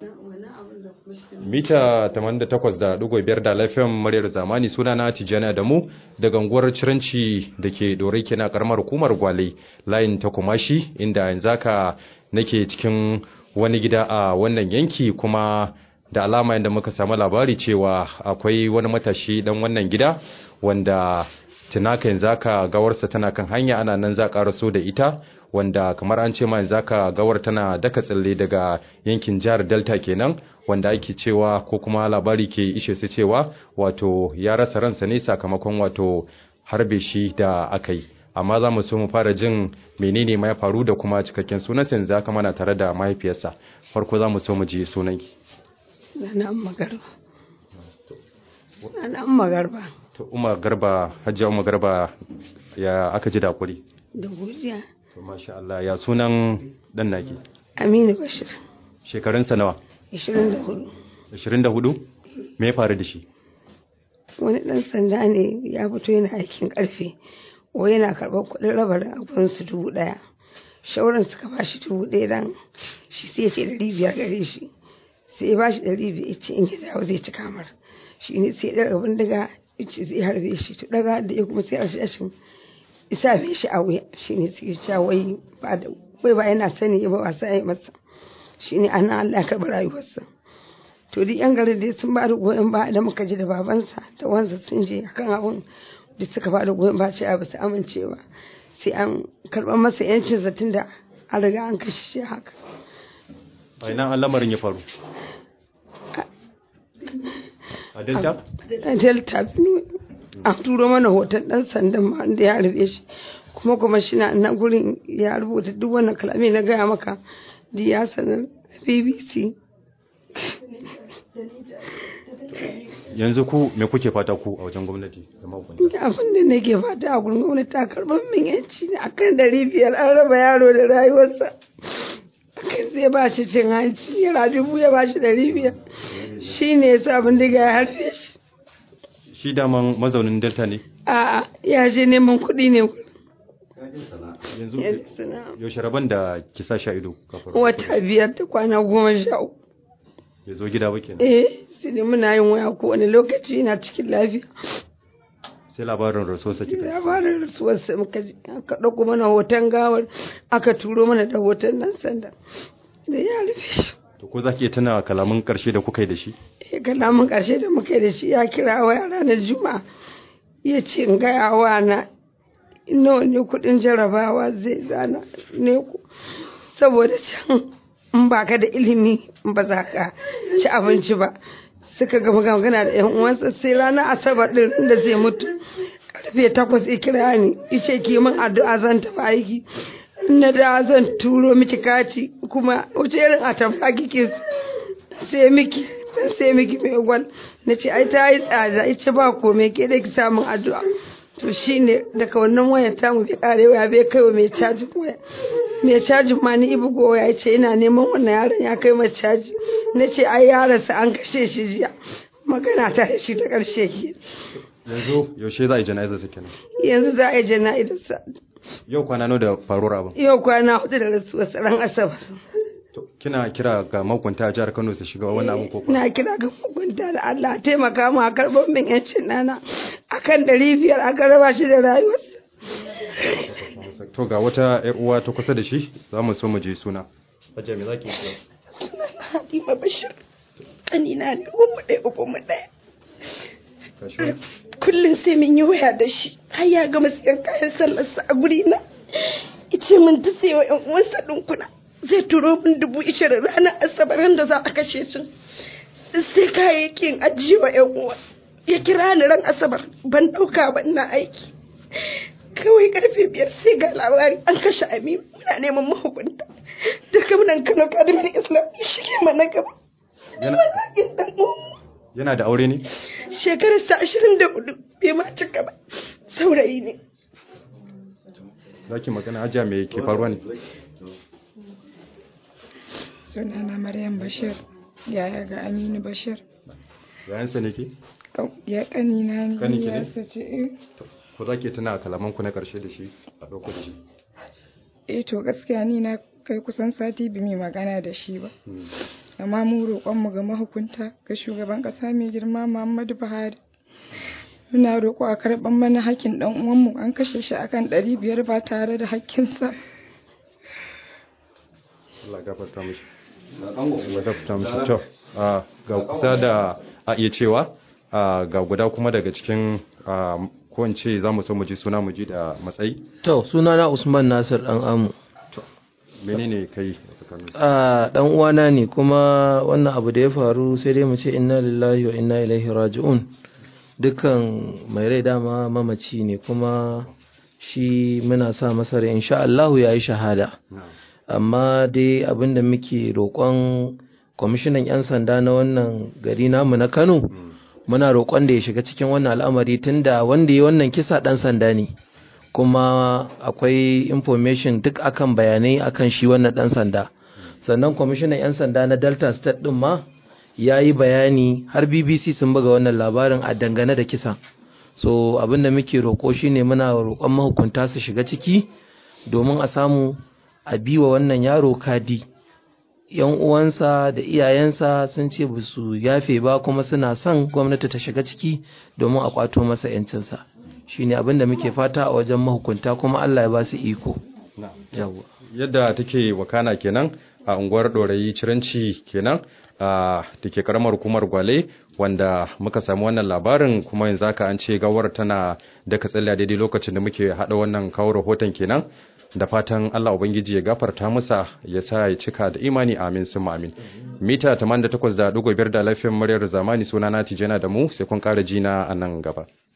mita 88.5 da lafiyan muryar zamani suna na tijjani adamu daga unguwar ciranci da ke dorai kina karamar hukumar gwale layin ta kumashi inda yanzu haka nake cikin wani gida a wannan yanki kuma da alama yadda muka samu labari cewa akwai wani matashi dan wannan gida wanda tunaka yanzu haka gawarsa tana kan hanya ana nan za a da ita wanda kamar an ce ma yanzu haka gawar tana daka tsalle daga yankin jihar delta kenan wanda ake cewa ko kuma labari ke ishe su cewa wato ya rasa ransa ne sakamakon wato harbe shi da aka yi amma za mu so mu fara jin menene ma ya faru da kuma cikakken sunansa yanzu haka mana tare da mahaifiyarsa farko za mu so mu ji sunanki Sunana Umma Garba. Sunana Umma Garba. to umar garba hajjia umar garba ya aka ji da kuri Da godiya. to masha Allah ya sunan dan naki Aminu Bashir. shekarunsa nawa 24. 24 me ya faru da shi Wani ɗan sanda ne ya fito yana aikin ƙarfe. Wai yana karɓar kuɗin raba da abin su dubu ɗaya. Shauran suka ba shi dubu ɗaya dan shi sai ya ce ɗari biyar gare shi. Sai ya ba shi ɗari biyar ya ce in ya dawo zai ci kamar. Shi ne sai ya ɗaga bindiga ya ce zai harbe shi. To ɗaga da ya kuma sai a shi isa mai shi a wuya shi ne suke cewa wai ba da wai ba yana sani ba ba sai masa shi ne ana Allah ya karɓi rayuwarsa to duk yan garin dai sun ba da goyon ba da muka ji da babansa da wansa sun je akan abun da suka ba da goyon ba ce ba su amince ba sai an karɓar masa yancin zatin da an riga an kashe shi haka a ina an lamarin ya faru a delta a delta benue an turo mana hoton ɗan sandan ma da ya rufe shi kuma kuma shi na nan gurin ya rubuta duk wannan kalamai na gaya maka da ya sanar bbc yanzu ku me kuke fata ku a wajen gwamnati da mahukunta abin da nake fata a gurin gwamnati ta karɓar min yanci ne akan ɗari biyar an raba yaro da rayuwarsa akan sai ba shi cin hanci naira dubu ya ba shi ɗari biyar shi ne ya sa bindiga ya harbe shi shi daman mazaunin delta ne a'a ya je neman kuɗi ne yanzu yaushe rabon da ki sa sha ido kafin wata biyar ta kwana goma sha uku ya zo gida ba kenan eh sai dai muna yin waya ko wani lokaci yana cikin lafiya sai labarin rasuwarsa kika ji. labarin rasuwarsa muka ji aka ɗauko mana hoton gawar aka turo mana da hoton nan sanda da ya rufe shi to ko za ki iya tuna kalaman karshe da kuka yi da shi ya kalamin ƙarshe da muka yi da shi ya kira waya ranar juma'a ya ce in gaya wa na nawa ne kuɗin jarabawa zai zana ne ku saboda can in ba ka da ilimi ba za ka ci abinci ba suka gama magana da yan uwansa sai ranar asabar ɗin da zai mutu karfe takwas ya kira ni ice ki min addu'a zan tafi aiki na da zan turo miki kati kuma wace irin atamfa kike sai miki sai miki mai gwal na ce ai ta yi tsada ita ba komai ke da ki samun addu'a to shine daga wannan wayar tamu bai kare waya bai kai wa mai cajin waya mai cajin ma ni ibu gowa ya ce ina neman wannan yaron ya kai mai caji na ce ai yaronsa an kashe shi jiya magana ta da shi ta karshe ke yanzu yaushe za a yi jana'izar sa kenan yanzu za a yi jana'izarsa yau kwana nawa da faruwar abin yau kwana hudu da rasuwar ran asabar to kina kira ga mahukunta a jihar Kano su shiga wannan abin ko kuwa? na kira ga hukunta da Allah taimaka mu a karɓar min yancin nana akan ɗari biyar aka raba shi da rayuwarsa to ga wata yar uwa ta kusa da shi za mu so mu je suna Hajiya me zaki yi Halima Bashir kanina ne umu ɗaya uku mu ɗaya Kashi kullum sai mun yi waya da shi har ya gama siyan kayan sallarsa a guri na ice min ta sayo yan uwansa ɗinkuna zai turo min dubu ishirin ranar asabar da za a kashe su sai kayayyakin ajiye wa yan uwa ya kira ni ran asabar ban ɗauka ba ina aiki kawai karfe biyar sai ga labari an kashe aminu muna neman mahukunta daga munan kano kadimin islam ya shige mana gaba Yana- Wallahi dan uwanmu. yana da aure ne shekararsa ashirin da hudu bai ma cika ba saurayi ne zaki magana Hajiya me ke faruwa ne sunana maryam bashir yaya ga aminu bashir yayansa ne ke Kau- ya kanina ne Kaninki ne? ya sace eh ko zaki tuna kalaman ku na karshe da shi a ɗauko da shi eh to gaskiya ni na kai kusan sati bi mai magana da shi ba Hmm. amma mu roƙonmu ga mahukunta ga shugaban ƙasa mai girma muhammadu buhari muna roƙo a karɓar mana hakkin ɗan uwanmu an kashe shi akan ɗari biyar ba tare da hakkinsa Allah gafarta mishi Allah gafarta mishi to a ga kusa da a iya cewa a ga guda kuma daga cikin a, ko in ce za mu so mu ji suna mu ji da matsayi To, sunana Usman Nasir ɗan amu. menene kai a tsakanin su? A ɗan uwana ne kuma wannan abu da ya faru sai dai mu ce inna lillahi wa inna ilaihi raji'un. Dukkan mai rai dama mamaci ne kuma shi muna sa masa rai insha Allahu ya yi shahada. Na'am. Amma dai abin da muke roƙon kwamishinan 'yan sanda na wannan gari namu na Kano muna roƙon da ya shiga cikin wannan al'amari tunda wanda ya wannan kisa ɗan sanda ne. kuma akwai information duk akan bayanai akan shi wannan dan sanda sannan kwamishinan 'yan sanda na delta state din ma ya yi bayani har bbc sun buga wannan labarin a dangane da kisa so abin da muke roƙo shine muna roƙon mahukunta su shiga ciki domin a samu a biwa wannan yaro kadi yan uwansa da iyayensa sun ce ba su yafe ba kuma suna son gwamnati ta shiga ciki domin a kwato masa 'yancinsa shine abin da muke fata a wajen mahukunta kuma Allah ya ba su iko Na'am. yawa yadda take wakana kenan a unguwar ɗorayi ciranci kenan a da ke karamar hukumar gwale wanda muka samu wannan labarin kuma yanzu haka an ce gawar tana da katsalla daidai lokacin da muke haɗa wannan kawo rahoton kenan da fatan Allah Ubangiji ya gafarta masa ya sa ya cika da imani amin sun amin mita 88.5 da lafiyar muryar zamani sunana Tijana da mu sai kun ƙara jina a nan gaba